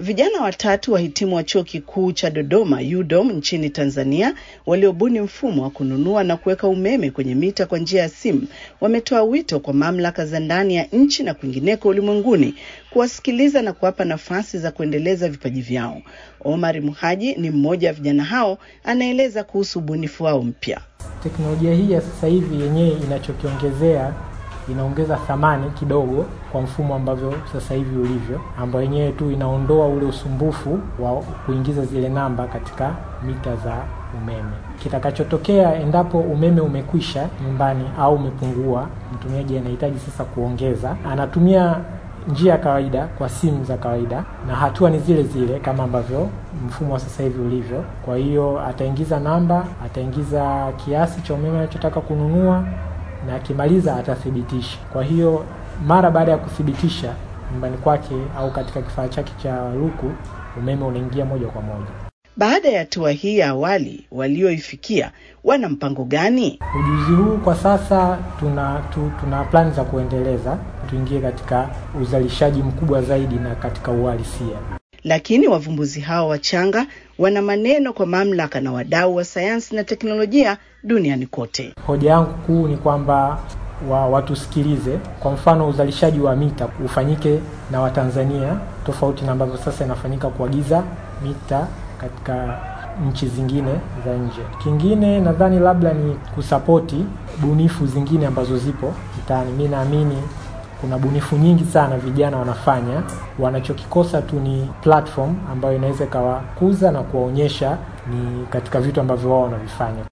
Vijana watatu wahitimu wa chuo kikuu cha Dodoma UDOM nchini Tanzania waliobuni mfumo wa kununua na kuweka umeme kwenye mita kwa njia ya simu wametoa wito kwa mamlaka za ndani ya nchi na kwingineko ulimwenguni kuwasikiliza na kuwapa nafasi za kuendeleza vipaji vyao. Omar Muhaji ni mmoja wa vijana hao, anaeleza kuhusu ubunifu wao mpya. Teknolojia hii ya sasa hivi yenyewe inachokiongezea inaongeza thamani kidogo kwa mfumo ambavyo sasa hivi ulivyo, ambayo yenyewe tu inaondoa ule usumbufu wa kuingiza zile namba katika mita za umeme. Kitakachotokea endapo umeme umekwisha nyumbani au umepungua, mtumiaji anahitaji sasa kuongeza, anatumia njia ya kawaida kwa simu za kawaida, na hatua ni zile zile kama ambavyo mfumo wa sasa hivi ulivyo. Kwa hiyo ataingiza namba, ataingiza kiasi cha umeme anachotaka kununua na akimaliza atathibitisha. Kwa hiyo mara baada ya kuthibitisha nyumbani kwake au katika kifaa chake cha luku, umeme unaingia moja kwa moja. Baada ya hatua hii ya awali walioifikia, wana mpango gani? Ujuzi huu kwa sasa tuna tu, tuna plani za kuendeleza, tuingie katika uzalishaji mkubwa zaidi na katika uhalisia. Lakini wavumbuzi hao wachanga wana maneno kwa mamlaka na wadau wa sayansi na teknolojia duniani kote. Hoja yangu kuu ni kwamba wa watusikilize. Kwa mfano, uzalishaji wa mita ufanyike na Watanzania tofauti na ambavyo sasa inafanyika kuagiza mita katika nchi zingine za nje. Kingine nadhani labda ni kusapoti bunifu zingine ambazo zipo mtaani. Mi naamini kuna bunifu nyingi sana vijana wanafanya, wanachokikosa tu ni platform ambayo inaweza ikawakuza na kuwaonyesha ni katika vitu ambavyo wao wanavifanya.